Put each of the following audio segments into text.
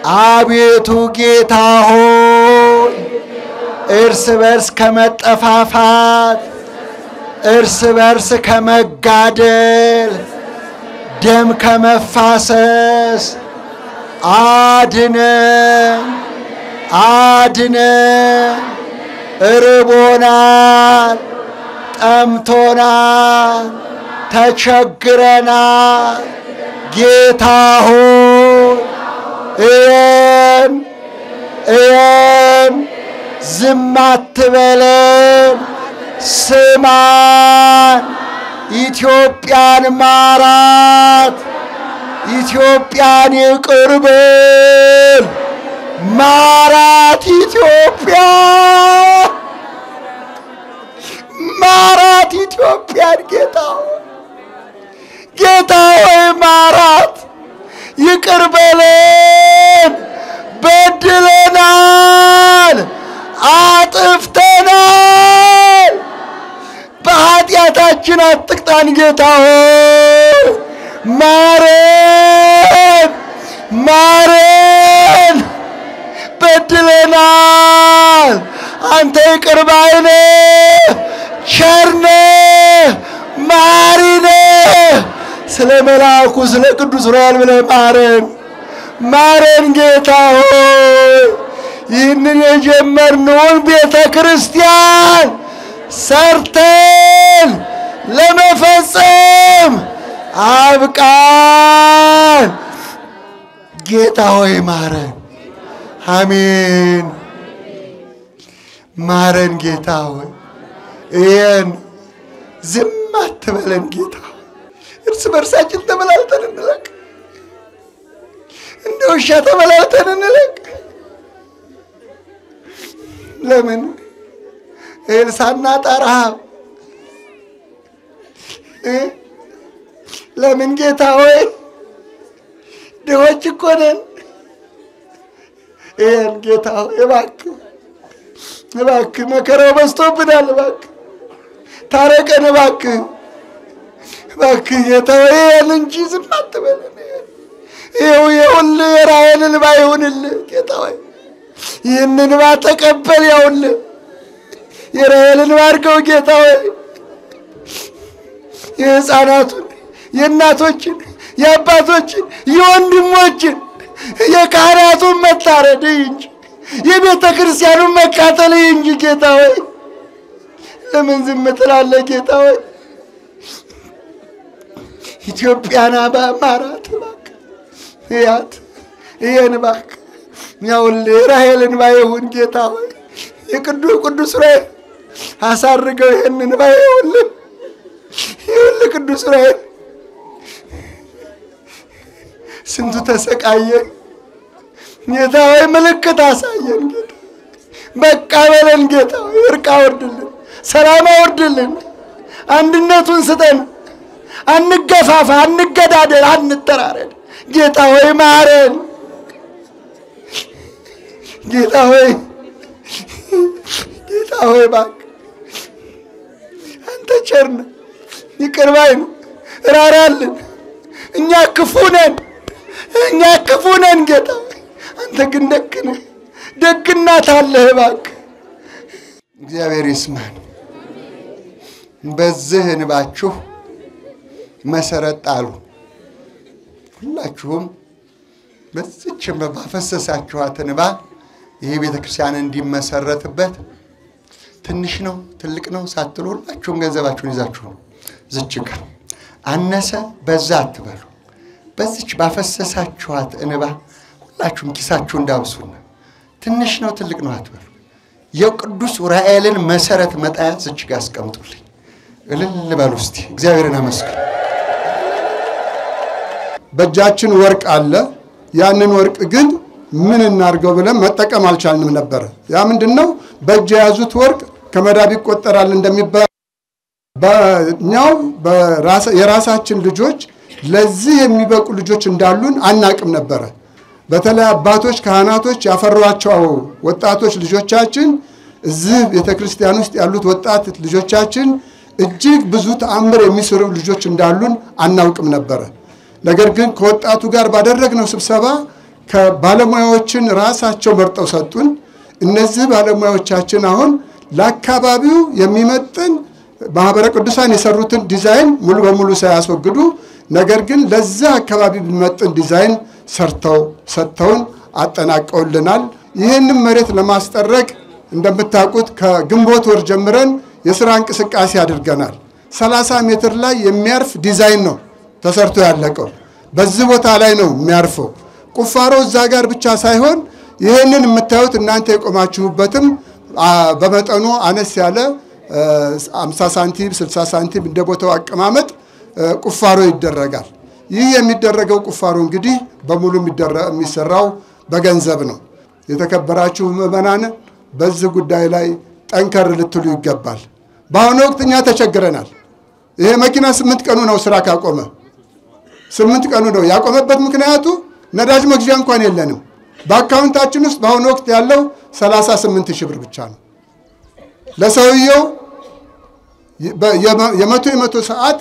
አቤቱ ጌታ ሆይ እርስ በርስ ከመጠፋፋት እርስ በርስ ከመጋደል ደም ከመፋሰስ አድነን አድነን። እርቦናል፣ ጠምቶናል፣ ተቸግረናል። ጌታ ሆይ እየን እየን፣ ዝም አትበለን፣ ስማን። ኢትዮጵያን ማራት፣ ኢትዮጵያን ይቅር በል። ማራት ኢትዮጵያ ማራት ኢትዮጵያን ጌታ ሆይ ጌታ ሆይ ማራት፣ ይቅር በለን። በድለናል፣ አጥፍተናል። በኃጢአታችን አትቅጣን ጌታ ሆይ ማረን፣ ማረን። በድለናል። አንተ ይቅር ባይ ነህ፣ ቸር ነህ፣ መሐሪ ነህ። ስለ መልአኩ ስለ ቅዱስ ዑራኤል ብለህ ማረን፣ ማረን ጌታ ሆይ ይህንን የጀመርነውን ቤተ ክርስቲያን ሰርተን ለመፈጸም አብቃን። ጌታ ሆይ ማረን። አሜን። ማረን ጌታ ሆይ እየን፣ ዝም አትበለን ጌታ ሆይ። እርስ በርሳችን ተበላልተን እንለቅ፣ እንደ ውሻ ተበላልተን እንለቅ። ለምን እህል ሳናጣ ረሃብ እ ለምን ጌታ ሆይ ድሆች እኮ ነን። ይህን ጌታ ሆይ እባክህ እባክህ መከራው በዝቶብናል። እባክህ ታረቀን። እባክህ እባክህ ጌታ ሆይ ይህን እንጂ ዝም አትበለን። ይኸው ይኸውልህ የራሔል እንባ ይሁንልህ ጌታ ሆይ ይህን እንባ ተቀበል። ያውልህ የራሔል እንባ አድርገው ጌታ ሆይ የሕፃናቱን የእናቶችን የአባቶችን የወንድሞችን የካህናቱን መታረድ እንጂ የቤተ ክርስቲያኑን መቃጠል እንጂ ጌታ ሆይ ለምን ዝም ትላለህ? ጌታ ሆይ ኢትዮጵያን ማራት እባክህ፣ እያት ይህን እባክህ ያውልህ ራሔልን እንባ ይሁን ጌታ ሆይ የቅዱስ ቅዱስ ዑራኤል አሳርገው ይህን እንባ ይሁንልህ ይሁንልህ ቅዱስ ዑራኤል ስንቱ ተሰቃየን ጌታ ሆይ ምልክት አሳየን ጌታ በቃ በለን ጌታ ሆይ እርቅ አውርድልን ሰላም አውርድልን አንድነቱን ስጠን አንገፋፋ አንገዳደል አንተራረድ ጌታ ሆይ ማረን ጌታ ሆይ ጌታ ሆይ እባክህ አንተ ቸር ነህ ይቅር ባይ ነህ ራራልን እኛ ክፉ ነን እኛ ክፉ ነን ጌታ ሆይ አንተ ግን ደግ ነህ ደግናት አለህ እባክህ እግዚአብሔር ይስማን በዚህ እንባችሁ መሰረት ጣሉ ሁላችሁም በዚች ባፈሰሳችኋት እንባ ይህ ቤተ ክርስቲያን እንዲመሰረትበት ትንሽ ነው ትልቅ ነው ሳትሉ ሁላችሁም ገንዘባችሁን ይዛችሁ ነው ዝች ጋር አነሰ በዛ አትበሉ። በዚች ባፈሰሳችኋት እንባ ሁላችሁም ኪሳችሁ እንዳብሱና ትንሽ ነው ትልቅ ነው አትበሉ። የቅዱስ ዑራኤልን መሰረት መጣያ ዝች ጋር አስቀምጡልኝ። እልል በሉ እስቲ እግዚአብሔርን አመስግኑ። በእጃችን ወርቅ አለ። ያንን ወርቅ ግን ምን እናድርገው ብለን መጠቀም አልቻልንም ነበረ። ያ ምንድን ነው? በእጅ የያዙት ወርቅ ከመዳብ ይቆጠራል እንደሚባል በእኛው የራሳችን ልጆች ለዚህ የሚበቁ ልጆች እንዳሉን አናቅም ነበረ። በተለይ አባቶች፣ ካህናቶች ያፈሯቸው ወጣቶች ልጆቻችን እዚህ ቤተ ክርስቲያን ውስጥ ያሉት ወጣት ልጆቻችን እጅግ ብዙ ተአምር የሚሰሩ ልጆች እንዳሉን አናውቅም ነበረ። ነገር ግን ከወጣቱ ጋር ባደረግነው ስብሰባ ከባለሙያዎችን ራሳቸው መርጠው ሰጡን። እነዚህ ባለሙያዎቻችን አሁን ለአካባቢው የሚመጥን ማህበረ ቅዱሳን የሰሩትን ዲዛይን ሙሉ በሙሉ ሳያስወግዱ ነገር ግን ለዛ አካባቢ የሚመጥን ዲዛይን ሰርተው ሰጥተውን አጠናቀውልናል። ይህንም መሬት ለማስጠረቅ እንደምታውቁት ከግንቦት ወር ጀምረን የስራ እንቅስቃሴ አድርገናል። 30 ሜትር ላይ የሚያርፍ ዲዛይን ነው ተሰርቶ ያለቀው። በዚህ ቦታ ላይ ነው የሚያርፈው። ቁፋሮ እዛ ጋር ብቻ ሳይሆን ይህንን የምታዩት እናንተ የቆማችሁበትም በመጠኑ አነስ ያለ 50 ሳንቲም 60 ሳንቲም እንደ ቦታው አቀማመጥ ቁፋሮ ይደረጋል። ይህ የሚደረገው ቁፋሮ እንግዲህ በሙሉ የሚሰራው በገንዘብ ነው። የተከበራችሁ ምዕመናን በዚህ ጉዳይ ላይ ጠንከር ልትሉ ይገባል። በአሁኑ ወቅት እኛ ተቸግረናል። ይሄ መኪና ስምንት ቀኑ ነው ስራ ካቆመ፣ ስምንት ቀኑ ነው ያቆመበት። ምክንያቱ ነዳጅ መግዣ እንኳን የለንም። በአካውንታችን ውስጥ በአሁኑ ወቅት ያለው 38 ሺህ ብር ብቻ ነው። ለሰውየው የመቶ የመቶ ሰዓት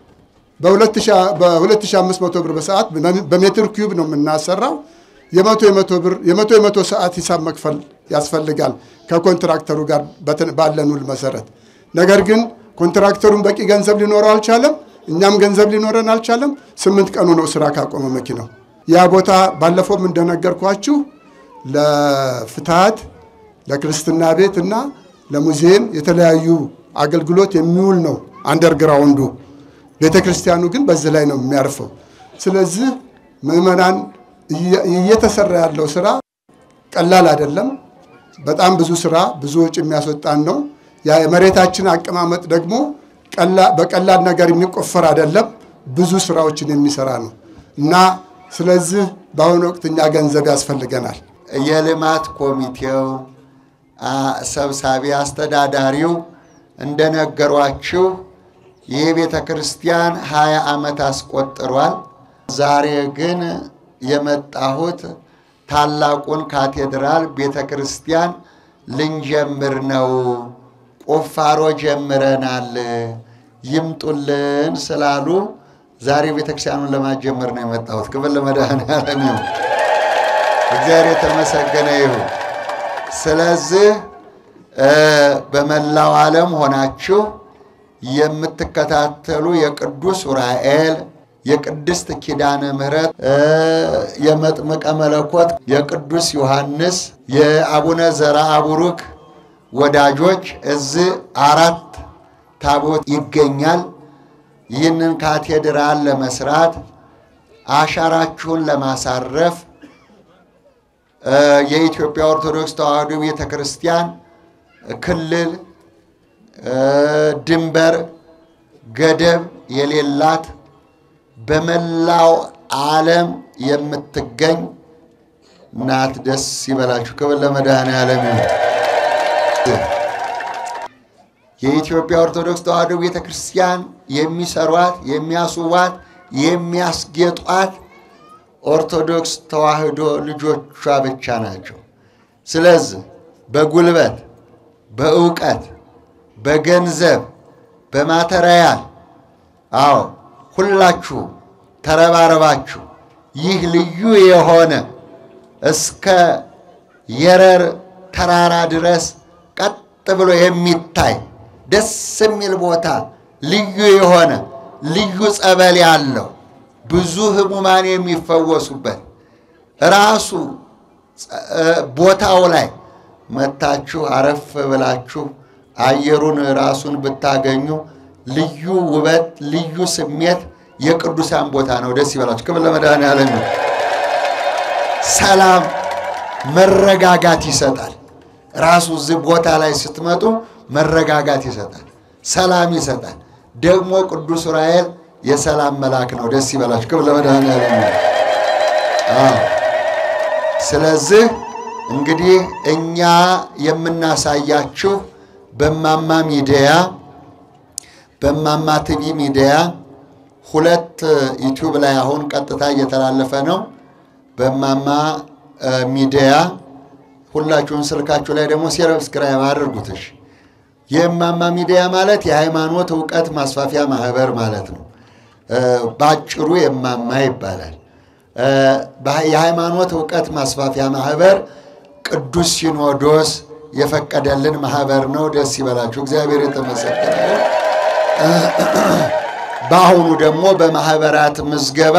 በ2500 ብር በሰዓት በሜትር ኪዩብ ነው የምናሰራው። የመቶ የመቶ ብር የመቶ የመቶ ሰዓት ሂሳብ መክፈል ያስፈልጋል ከኮንትራክተሩ ጋር ባለን ውል መሰረት። ነገር ግን ኮንትራክተሩን በቂ ገንዘብ ሊኖረው አልቻለም፣ እኛም ገንዘብ ሊኖረን አልቻለም። ስምንት ቀኑ ነው ስራ ካቆመ መኪናው። ያ ቦታ ባለፈውም እንደነገርኳችሁ ለፍትሐት ለክርስትና ቤት እና ለሙዚየም የተለያዩ አገልግሎት የሚውል ነው አንደርግራውንዱ። ቤተ ክርስቲያኑ ግን በዚህ ላይ ነው የሚያርፈው። ስለዚህ ምዕመናን እየተሰራ ያለው ስራ ቀላል አይደለም። በጣም ብዙ ስራ ብዙ ወጪ የሚያስወጣን ነው። የመሬታችን አቀማመጥ ደግሞ በቀላል ነገር የሚቆፈር አይደለም። ብዙ ስራዎችን የሚሰራ ነው እና ስለዚህ በአሁኑ ወቅት እኛ ገንዘብ ያስፈልገናል። የልማት ኮሚቴው ሰብሳቢ አስተዳዳሪው እንደነገሯችሁ ይህ ቤተ ክርስቲያን ሀያ ዓመት አስቆጥሯል። ዛሬ ግን የመጣሁት ታላቁን ካቴድራል ቤተ ክርስቲያን ልንጀምር ነው። ቁፋሮ ጀምረናል፣ ይምጡልን ስላሉ ዛሬ ቤተክርስቲያኑን ለማጀመር ነው የመጣሁት። ክብር ለመድኃኔዓለም ይሁን። እግዚአብሔር የተመሰገነ ይሁን። ስለዚህ በመላው ዓለም ሆናችሁ የምትከታተሉ የቅዱስ ዑራኤል የቅድስት ኪዳነ ምሕረት የመጥምቀ መለኮት የቅዱስ ዮሐንስ የአቡነ ዘርአ ቡሩክ ወዳጆች እዚህ አራት ታቦት ይገኛል። ይህንን ካቴድራል ለመስራት አሻራችሁን ለማሳረፍ የኢትዮጵያ ኦርቶዶክስ ተዋሕዶ ቤተ ክርስቲያን ክልል ድንበር ገደብ የሌላት በመላው ዓለም የምትገኝ ናት። ደስ ይበላችሁ። ክብር ለመድኃኔዓለም ይሁን። የኢትዮጵያ ኦርቶዶክስ ተዋሕዶ ቤተ ክርስቲያን የሚሰሯት፣ የሚያስዋት፣ የሚያስጌጧት ኦርቶዶክስ ተዋሕዶ ልጆቿ ብቻ ናቸው። ስለዚህ በጉልበት፣ በእውቀት፣ በገንዘብ፣ በማተሪያል አዎ ሁላችሁ ተረባረባችሁ ይህ ልዩ የሆነ እስከ የረር ተራራ ድረስ ቀጥ ብሎ የሚታይ ደስ የሚል ቦታ ልዩ የሆነ ልዩ ጸበል ያለው ብዙ ሕሙማን የሚፈወሱበት ራሱ ቦታው ላይ መታችሁ አረፍ ብላችሁ አየሩን ራሱን ብታገኙ ልዩ ውበት፣ ልዩ ስሜት የቅዱሳን ቦታ ነው። ደስ ይበላችሁ። ክብር ለመድኃኔዓለም ይሁን። ሰላም፣ መረጋጋት ይሰጣል። ራሱ እዚህ ቦታ ላይ ስትመጡ መረጋጋት ይሰጣል፣ ሰላም ይሰጣል። ደግሞ ቅዱስ ዑራኤል የሰላም መልአክ ነው። ደስ ይበላችሁ። ክብር ለመድኃኔዓለም ይሁን። አዎ። ስለዚህ እንግዲህ እኛ የምናሳያችሁ በማማ ሚዲያ በማማ ቲቪ ሚዲያ ሁለት ዩቲዩብ ላይ አሁን ቀጥታ እየተላለፈ ነው። በማማ ሚዲያ ሁላችሁም ስልካችሁ ላይ ደግሞ ሰብስክራይብ አድርጉትሽ። የማማ ሚዲያ ማለት የሃይማኖት እውቀት ማስፋፊያ ማህበር ማለት ነው። ባጭሩ የማማ ይባላል። የሃይማኖት እውቀት ማስፋፊያ ማህበር ቅዱስ ሲኖዶስ የፈቀደልን ማህበር ነው። ደስ ይበላችሁ። እግዚአብሔር የተመሰገነ ይሁን። በአሁኑ ደግሞ በማህበራት ምዝገባ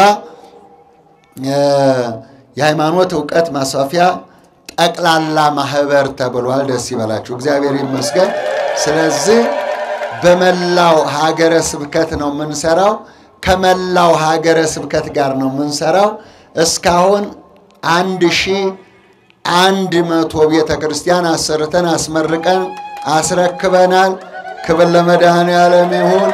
የሃይማኖት እውቀት ማስፋፊያ ጠቅላላ ማህበር ተብሏል። ደስ ይበላችሁ። እግዚአብሔር ይመስገን። ስለዚህ በመላው ሀገረ ስብከት ነው የምንሰራው። ከመላው ሀገረ ስብከት ጋር ነው የምንሰራው። እስካሁን አንድ ሺህ አንድ መቶ ቤተ ክርስቲያን አሰርተን አስመርቀን አስረክበናል። ክብር ለመድኃኔዓለም ይሁን።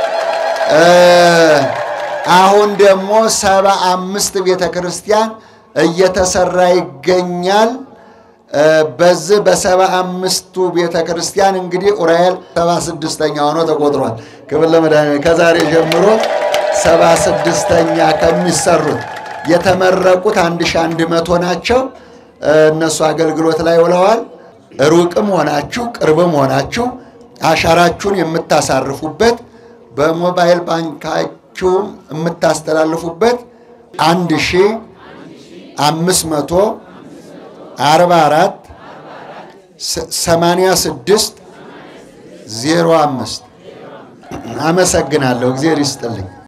አሁን ደግሞ ሰባ አምስት ቤተ ክርስቲያን እየተሰራ ይገኛል። በዚህ በሰባ አምስቱ ቤተ ክርስቲያን እንግዲህ ዑራኤል ሰባ ስድስተኛ ሆኖ ተቆጥሯል። ክብር ለመድኃኔዓለም ከዛሬ ጀምሮ ሰባ ስድስተኛ ከሚሰሩት የተመረቁት አንድ ሺህ አንድ መቶ ናቸው። እነሱ አገልግሎት ላይ ውለዋል። ሩቅም ሆናችሁ ቅርብም ሆናችሁ አሻራችሁን የምታሳርፉበት በሞባይል ባንካችሁም የምታስተላልፉበት አንድ ሺህ አምስት መቶ አርባ አራት ሰማንያ ስድስት ዜሮ አምስት አመሰግናለሁ። እግዚአብሔር ይስጥልኝ።